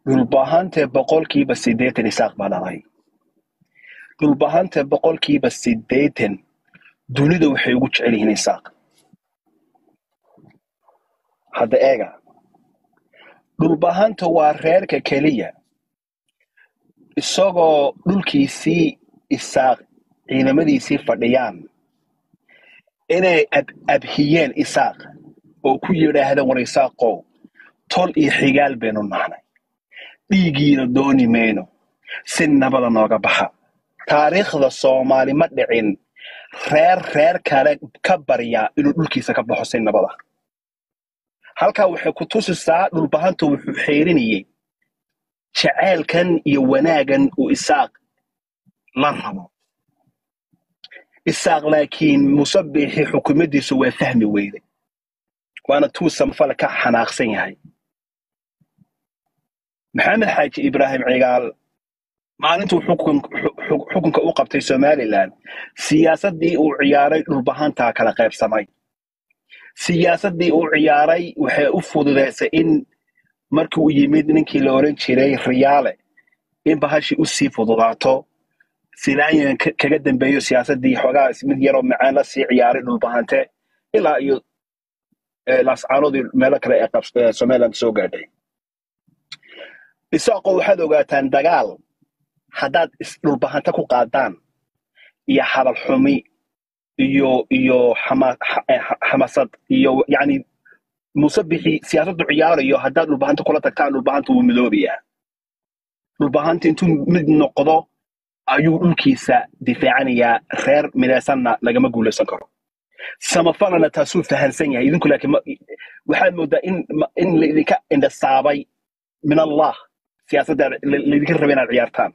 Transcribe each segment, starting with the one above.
dhulbahante boqolkiiba siddeetan isaaq baa dhalay dhulbahante boqolkiiba siddeetan dunida waxay ugu jecel yihiin isaaq hadda eega dhulbahanta waa reerka keliya isagoo dhulkiisii isaaq ciidamadiisii fadhiyaan inay ab abhiyeen isaaq oo ku yidhaahdeen war isaaqow tol iyo xigaal baynu nahnay dhiigiina dooni mayno si nabada nooga baxa taariikhda soomaali ma dhicin reer reer kale ka barya inuu dhulkiisa ka baxo si nabada halkaa waxay ku tusisaa dhulbahanta wuxuu xeerinayey jaceylkan iyo wanaagan uu isaaq la rabo isaaq laakiin musabixi xukuumaddiisu waa fahmi weyday waana tuu samfale ka xanaaqsan yahay maxamed xaaji ibraahim cigaal maalintuu xukun xu- xukunka u qabtay somalilan siyaasaddii uu ciyaaray dhulbahantaa kala qaybsamay siyaasaddii uu ciyaaray waxay u fududeysay in markii uu yimid ninkii la oran jiray riyaale in bahashii u sii fududaato silaayan ka- kaga dambeeyo siyaasaddii xoogaa mid yaroo macaan la sii ciyaaray dhulbahante ilaa iyo eh, laascaanoodii meelo kale ee qabs- ee somaliland soo gaadhay isaaqo waxaad ogaataan dagaal haddaad is- dhulbahante ku qaadaan iyo hadal xumi iyo iyo xama- xa- eh, xa- xamasad iyo yani musabixi siyaasaddu ciyaarayo haddaad dhulbahanta kula tagtaan dhulbahanta wuu midoobayaa dhulbahanta intuu mid noqdo ayuu dhulkiisa difaacanayaa reer midaysanna lagama guulaysan karo samafalana taasuu fahansan yahay idinku laakiin ma- waxaad moodaa in ma- in laidinka indhasaabay min allah siyaasadda la- laydinka raba inaad ciyaartaan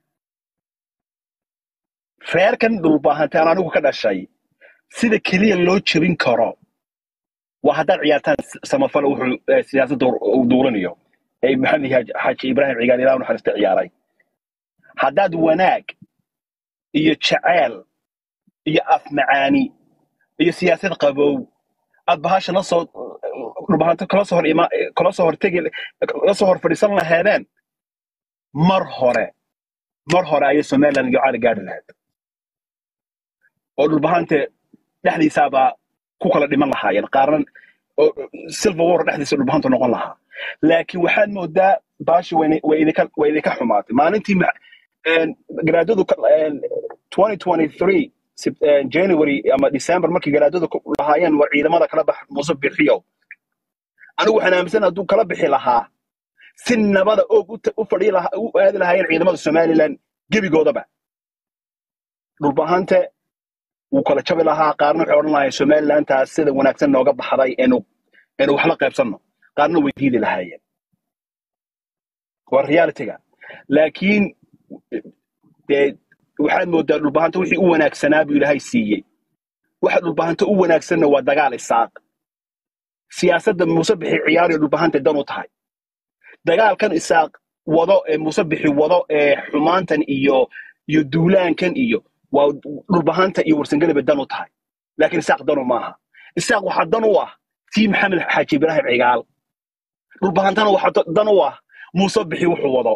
reerkan dhulbahante aan anigu ka dhashay sida keliya loo jebin karo waa haddaad ciyaartaan s- samafale wuxuu eh, siyaasadda uu duulanayo ee maxamed xaaji xaaji ibraahim cigaal ilaah u naxariista ciyaaray haddaad wanaag iyo jaceyl iyo afmacaani iyo siyaasad qabow aad bahasha la soo dhulbahanto kala soo hor ima kala soo hortegi kala soo hor fadhiisan laheedeen mar hore mar hore ayay somaliland iyo cali gaadhi lahayd oo dhulbahante dhexdiisaabaa ku kala dhiman lahaayeen qaarna oo silver war dhexdiisa dhulbahantu noqon lahaa laakiin waxaad moodaa baashi wayna- way idinka way idinka xumaatay maalintii ma- een, garaadadu ka- een, 2023 Sep- een, january ama december markii garaadadu ku- lahaayeen war ciidamada kala bax muuse bixiyo anigu waxaan aaminsan hadduu kala bixi lahaa si nabada oog u ta- u fadhiyi lahaa u aadi lahaayeen ciidamada somaliland gebigoodaba dhulbahante wuu kala jabi lahaa qaarna waxay odhan lahaayeen somalilantaas sida wanaagsan nooga baxday enu enu wax la qaybsanno qaarna way diidi lahaayeen waa realityga laakiin dee waxaad moodaa dhulbahanta wixii u wanaagsanaa buu ilaahay siiyey waxa dhulbahanta u wanaagsanna waa dagaal isaaq siyaasadda musabixi ciyaariyo dhulbahanta dan u tahay dagaalkan isaaq wado ee musabixi wado ee xumaantan iyo iyo duulaankan iyo waa dhulbahanta iyo warsangeleba dan u tahay laakiin isaaq danu maaha isaaq waxaa dan u ah tii maxamed xaaji ibraahim cigaal dhulbahantana waxaa da- dan u ah musabixi wuxuu wado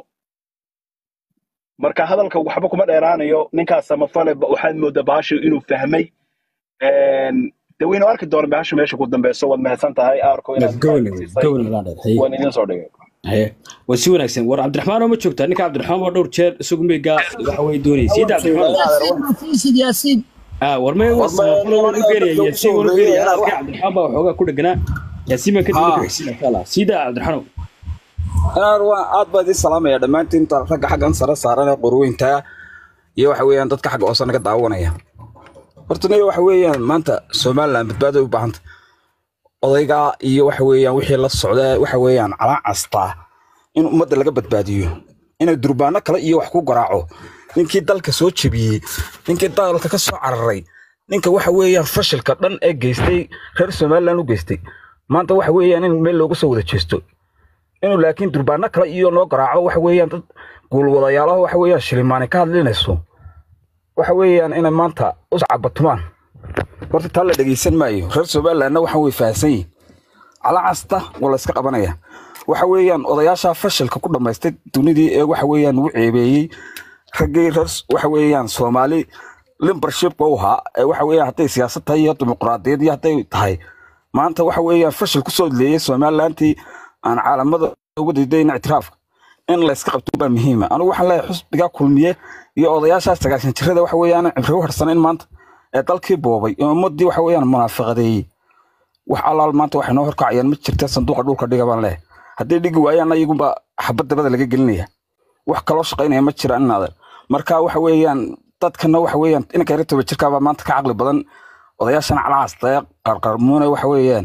marka hadalka waxba kuma dheeraanayo ninkaas samafale ba- waxaad moodaa baashu inuu fahmay Een, de waynu arki doona baashu meesha ku dambeyso waad mahadsan tahay aarko inaad gobol siisay gobol baan dheer waan idin soo dhigay haye waa si wanaagsan war cabdiraxmaan oo ma joogtaa ninka cabdiraxmaan waa dhowr jeer isagu meyga waxa way doonayay siida cabdiraxmaan yaasiin ma fiisid yaasiin ah war may was samafalo waan u geenaya yaasiin waan u geenaya halka cabdiraxmaan baa waxoogaa ku dheganaa yaasiin baan kadib ku xigsiina insha allah siida cabdiraxmaan inaan waa aad baa idin salaamaya dhammaantiin inta ragga xaggan sare saaran ee qorweynta iyo waxa weeyaan dadka xagga hoose naga daawanaya horta niyo waxa weeyaan maanta somaliland badbaaday u baahanta odayga iyo waxa weeyaan wixii la socda waxa weeyaan calaan castaa in ummadda laga badbaadiyo inay durbaano kale iyo wax ku garaaco ninkii dalka soo jebiyey ninkii dalka ka soo cararay ninka waxa weeyaan fashilka dhan ee geystay reer somaliland u geystay maanta waxa weeyaan in meel looga soo wada jeesto inuu laakiin durbaano kale iyo loo garaaco waxa weeyaan dad guulwadayaalaha waxa weeyaan shilimaani ka hadlinayso waxa weeyaan inay maanta us cabatumaan horta taa la dhegeysan maayo reer somalilandna waxa way fahansan yihin cala casta waa la iska qabanaya waxa weeyaan odayaasha fashilka ku dhammaystay dunidii ee waxa weeyaan ugu ceebeeyey raggii reer waxa weeyaan soomaali limbershipka u ahaa ee waxa weeyaan hadday siyaasad tahay iyo dimuqraadiyad iyo hadday tahay maanta waxa weeyaan fashil kusoo leeyay somalilantii aan caalamada ugu diidayn ictiraafka in la iska qabto baa muhiima anigu waxaan leeyahay xusbigaa kulmiye iyo odayaasha sagaashan jirada waxa weeyaan cimri u harsanayn maanta ee dalkii boobay ee ummadii waxa weeyaan munaafiqadeeyey wax allaal maanta waxay noo horkacayaan ma jirta sanduuqa dhulka dhiga baan leeyahay hadday dhigi waayaan iyagunba xabad dabada laga gelinaya wax kaloo shaqaynaya ma jiraan inaadan marka waxa weeyaan dadkana waxa weeyaan inanka yara toba jirkaabaa maanta ka caqli badan odayaashana calaas daya qarqarmuune waxa weeyaan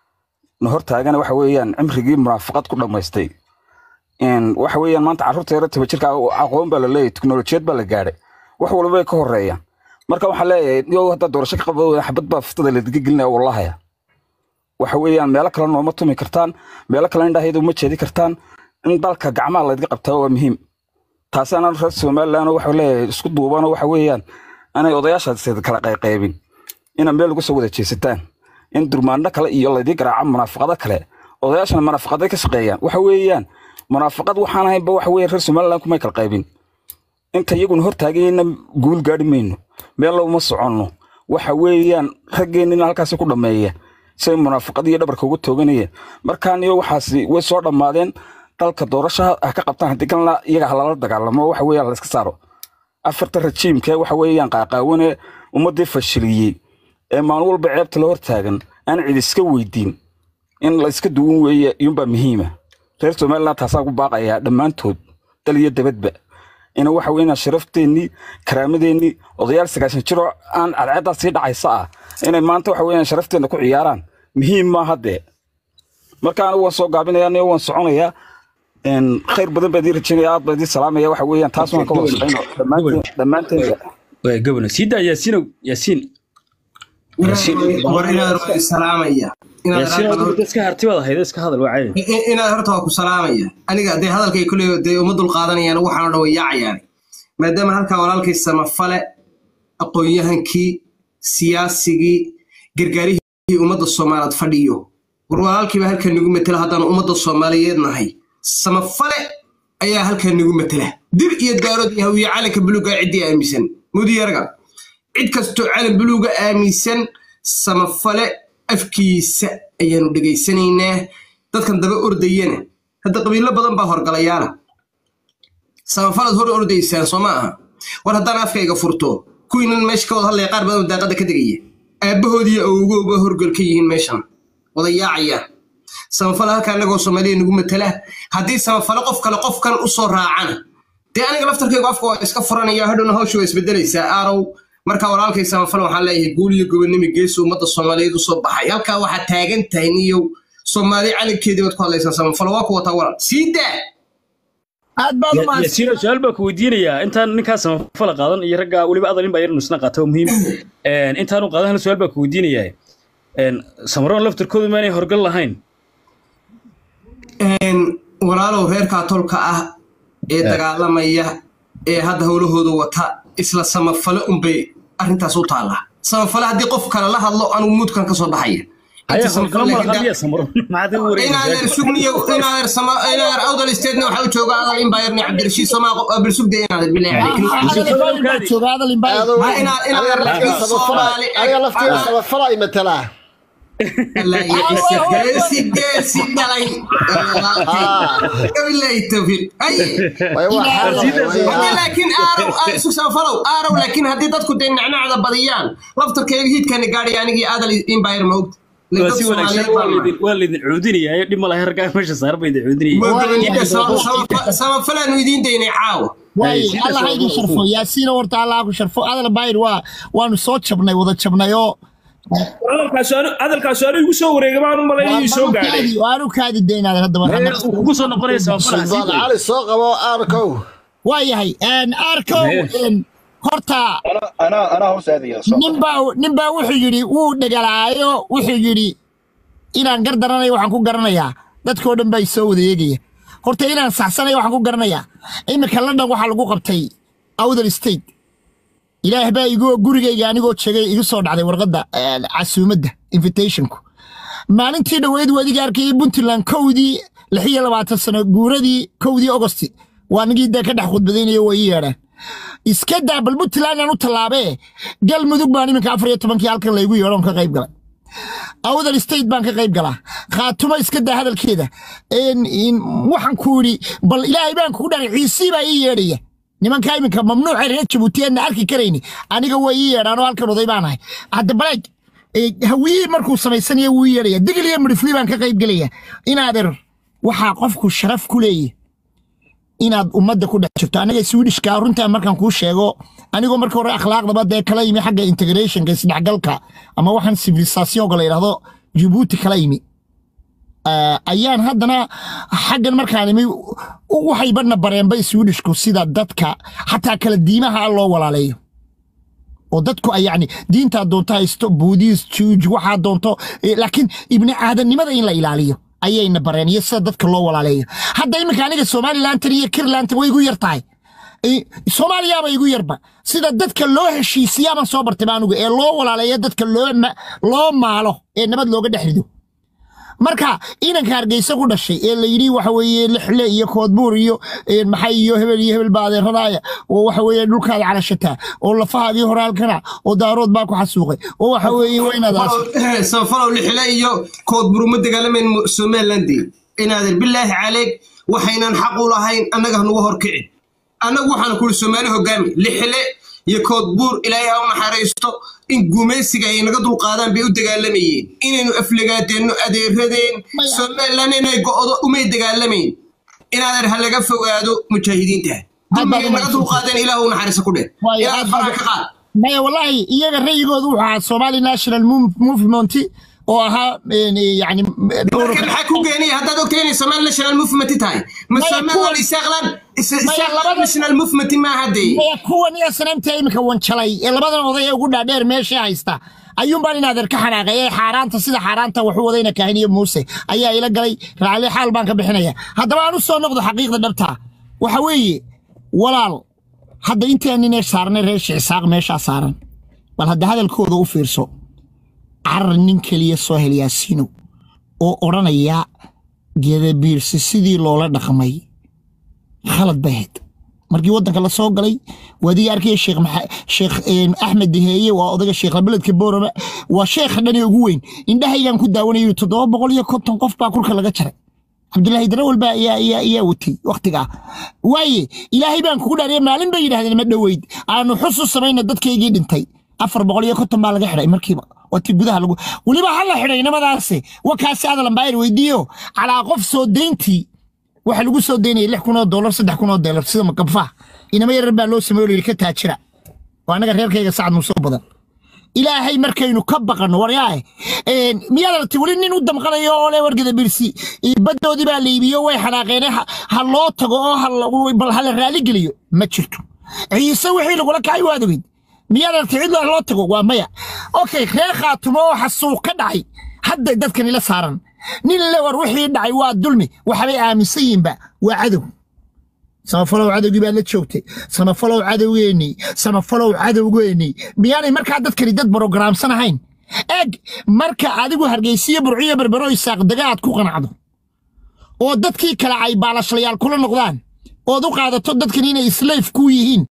na hortaagana waxa weeyaan cimrigii munaafaqad ku dhammaystay Een, waxa weeyaan maanta carruurta yara toba jirka aqoon baa la leeyahay teknolojiyad baa la gaadhay wax walba way ka horeeyaan marka waxaan leeyahay yo haddaa doorasho ka qaba xabad baa fuftada ladiga gelinaya wallahaya waxa weeyaan meelo kale nooma tumi kartaan meelo kale indhahayda uma jeedi kartaan in dalka gacmaha laydga qabtaa waa muhiim taasina reer somaliland waxa leeyahay isku duubano waxa weeyaan inay odayaashaas kala qayqaybin ina meel uga soo wada jeesataan in durmaano kale iyo laydii garaaca munaafaqado kale odayaashana munaafaqaday ka shaqeeyaan waxa weeyaan munaafaqad waxaan ahaynba waxa weeyaan reer somaliland kumay kala qaybin inta iyaguna hortaagayna guul gaadhi mayno meel uma soconno waxa weeyaan raggeennina halkaasi ku dhammeeya say munaafaqad iyo dhabarka ugu tooganayeen markaan iyo waxaasi way soo dhammaadeen dalka doorasho ha ka qabtaan haddii kalena iyaga ha lala dagaalamo waxa weeyaan la iska saaro afarta rajiimkee waxa weeyaan qaaqaawane ummadii fashiliyey ee maalin walba ceebta la hortaagan aan cid iska weydiin in la iska duwan weeye iyuunbaa muhiima reer somaliland taasaa ku baaqayaa dhammaantood dal iyo dabadba ina waxa weeyaan sharafteenii karaamadeenii odayaal sagaashan jiroo aan cadceeddaa sii dhacaysa ah inay maanta waxa weeyaan sharafteena ku ciyaaraan muhiim maaha dee marka anigu waan soo gaabinayaa aniga waan soconayaa een, khayr badan baa idii rajaynaya aad baa idii salaamaya waxa weeyaan taas waan ka wada shaqayno dhammaanteen dhammaanteen Waa gabana sii daa yaasiinow yaasiin war inaad waa salaamaya inaad yaasiin raacdo- adigu iska harti baad ahayd iska hadal waa caadi I- i- inaad horta waa ku salaamaya aniga dee hadalkay kuley dee uma dul qaadanayaan waxaan o dhan way yaacayaan maadaama halkaa walaalkay samafale aqoon-yahankii siyaasigii gargaarihii ummadda soomaaliyeed fadhiyo war walaalkiiba halkaa nagu matela haddaan ummadda soomaaliyeed nahay samafale ayaa halkaa nagu matela dir iyo daarood iyo hawiye calanka buluuga ciddii aaminsan mudiyarga cid kastoo calan buluuga aaminsan samafale afkiisa ayaanu dhegaysanaynaa dadkan daba ordayana hadda qabiilo badan baa horgalayaala samafalaad hor ordaysaan soo ma aha war haddaan afkayga furto kuwiinan meesha ka wada hadlaya qaar badan oo daaqada ka degaya aabbahoodiiyo awogooba horgal ka yihiin meeshan wada yaacaya samafale halkaa anagoo soomaaliya nagu matala haddii samafale qof kale qofkan u soo raacana dee aniga laftarkaygu afka waa iska furanaya hadhowna hawsha waa isbedelaysaa aarow marka walaalkay samafale waxaan leeyahay guul iyo gobonnimo geesi ummadda soomaaliyeed usoo baxay halkaa waxaad taagan tahay niyow soomaali calankeedii baad ku hadlaysaa samafale waa ku wataa walal sii daa aad baad u mahadsan yaasiinow su-aal baa ku weydiinayaa intaan ninkaa samafala qaadan iyo ragga weliba adal in baa yarnu isna qaata oo muhiim Een, intaanu qaadan hal su-aal baa ku weydiinayaa Een, samaroon laftarkoodu maanay horgal lahayn Een, walaalow reerkaa tolka ah ee dagaalamaya ee hadda howlahooda wata isla samafale unbay arrintaas u taallaa samafale haddii qof kale la hadlo anugu muudkan ka soo baxaya ayaa Inta horgalo samafale ma laha laakiin miya samaroon maxaad u inaadeer wareegaysaa sugniyo inaadeer sama inaadeer awdal isteedna waxaa u jooga adal imbayarni cabdirashiid somaa bilsugde inaadeer bilaahi calaykum baa jooga hadal inbaa Ma ina- inaadeer laakiin soomaali aniga laftiga samafala ay matalaa geesi geesi dhalay wabilaahi tawfiiq haye way waxaa haddii laakiin aarow aa- isu samafalow aarow laakiin haddii dadku dee nacnacda badiyaan laftarkeega hiidkani gaadhay anigii adal imbayar ma ogta waa si wanaagsan waa laydin- waa laydin cuudinayaa dhib ma laha raggaa meesha saaran ba idin cuudinayay samafalaanu idiin daynay caawa waaye sida allah ha idin soo- sharfo yaasiina horta allah ha ku sharfo adal baayir waa waanu soo jabnay wada jabnay oo hadalkaas aanu igu soo wareega baan u malayn inuu soo gaadhay waanu kaadi daynaada hadda Ee, uu kugu soo noqonaya samafala sulbaan cali soo qabo arkow waa yahay arkow Maya. horta أنا أنا أنا هو سعدي ninbaa ninbaa wuxuu yidhi wuu dhegalaayo wuxuu yidhi inaan gar daranayo waxaan ku garanayaa dadkoo dhan baa isoo wada eegaya horta inaan saxsanayo waxaan ku garanayaa iminka london waxaa lagu qabtay awdal state ilaah baa igu gurigayga anigoo jegay igu soo dhacday warqadda eh, casuumadda invitationku maalintii dhoweyd wadiga arkayay puntland kowdii lix iyo labaatan sano guuradii kowdii ogosti waa nigii dee ka dhex khudbadaynaya way ii yeedhaan iska daa bal puntland aan u tallaabee galmudug baan iminka afar iyo tobankii halkan laygu yeedhoon ka qayb galay awdal state baan ka qayb galaa khaatumo iska daa hadalkeeda En- in- waxaan ku idhi bal ilaahay baan kugu dharay ciisii baa ii yeedhaya nimankaa iminka mamnuuca reer jabuuti eedna arki karayni aniga way ii yeedhaan oo halkan oday baan ahay hadda baleeg eh, hawiyihii markuu samaysanayo wuu ii yeedhaya digil iyo midhifli baan ka qayb gelaya inaader waxaa qofku sharaf ku leeyahy inaad ummadda ku dhex jirto aniga swedishka runtaa markaan kuu sheego anigoo marka hore akhlaaqdaba dee kala yimi xagga integrationka isdhexgalka ama waxaan civilisationka la yidhahdo jabuuti kala yimi Ah, ayaan haddana xaggan markaan imi u- waxay badna bareenba swedishku sida dadka xataa kala diimaha loo walaaleeyo oo dadku ay yani diintaa doonto haysto buudis juuj waxaa doonto eh, laakiin ibni aadannimada in la ilaaliyo ayayna bareen iyo sida dadka loo walaaleeyo hadda iminka aniga somalilantan iyo kirlantan way igu yar tahay Eh, soomaaliyaaba igu yarba sida dadka loo heshiisiyaabaan soo bartay ba anugu ee loo walaaleeyo dadka loo ma- loo maalo ee nabad looga dhex rido marka inanka hargeysa ku dhashay ee la yidhi waxa weeye lixle iyo koodbuur iyo eh, maxay iyo hebel iyo hebel baa adeeradaaya oo waxa weeye dhulkaada calashataa oo lafahaagii hore halkana oo daarood baa ku xasuuqay oo waxa weeye waa inaad aas samafalow lixile iyo koodburu ma dagaalamayn mu- somalilandii inaadan bilaahi caleeg waxaynan xaq u lahayn annaga hanugu horkicin annagu waxaan kuli soomaali hogaami lixile iyo koodbuur ilaahay ha u naxariisto in gumaysiga ay naga dulqaadaan bay u dagaalamayeen inaynu aflagaadeenno adeeradeen Maya. somaliland inay go'do umay dagaalamayn inaadan ha laga fogaado mujaahidiinta Hadda dulmigay naga uma- dulqaadeen ilaah u naxariisto ku dheh Waayo, ilaah aad faraha baad- ka qaad maya wallaahi iyaga rayigoodu wuxuu ahaa somali national Mov- movement oo ahaa en, yani marka maxaa ku geenaya haddaad ogtahay inay somali national movement tahay ma Maya, somaliland kuwa- isaaqlan Maya, isaaqlan labada- national movement maaha dee maya kuwan iyo sanaamta iminka wanjalay ee labadan oday ee ugu dhaadheer meesha haysta ayuunbaan inaadeer ka xanaaqay ee xaaraanta sida xaaraanta waxu wadayna kaahin iyo muuse ayaa ila galay raacli xaal baan ka bixinaya haddaba aan u soo noqdo xaqiiqda dhabta waxa weeye walaal hadda intaan inay saarnay reer shicisaaq meeshaa saaran bal hadda hadalkooda u fiirso carar nin keliya soo hel yaasiino oo odhanaya gedabiirsi sidii loola dhaqmay khalad bay ahayd markii waddanka la soo galay waadiga arkaya sheekh maxa- sheekh een, axmed deheeye waa odaga sheekh beledka boorama waa sheekha dhan ee ugu weyn indhahaygaan ku daawanaya yidhi toddoba boqol iyo konton qof baa kurka laga jaray cabdilaahi darawal baa ayaa ayaa ayaa watay wakhtigaa waaye ilaahay baan kugu dhaariya maalin bay yidhahdeen ma dhoweyd aanu xus u samayna dadkaygii dhintay afar boqol iyo konton baa laga xidhay markiiba wati gudaha lagu weliba ha la xidhay nimadaase wakaasi adalan baa weydiiyo calaa qof soo deyntii waxa lagu soo deynaya lix kun oo doolar saddex kun oo doolar sida makabfaha inama yarar baa loo sameeyo layidhi ka taajira waa annaga reerkayga sacad muusoo badan ilaahay markaynu ka baqanno waryaahe miyaad aragtay weli nin u damqanayo oo le wargeda birsi baddoodii baa la iibiyo way xanaaqeene ha ha loo tago oo ha la- bal ha la raaligeliyo ma jirto ciise wixii lagula kacay waad ogeyd miyaad aragtay cid loo tago waa maya okay reer khaatumo oo xasuuq ka dhacay hadda dadkan ila saaran nin le war wixii dhacay waa dulmi waxbay aaminsan yihiinba waa cadow samafalow cadowgii baad la joogtay samafalow cadowgeennii samafalow cadowgeennii miyaanay markaa dadkani dad brogaraamsan ahayn eg marka adigu hargeysiyo burciyo berbero isaaqdaga aad ku qanacdo oo dadkii kale ay baalashlayaal kula noqdaan ood u qaadato dadkan inay islayf ku yihiin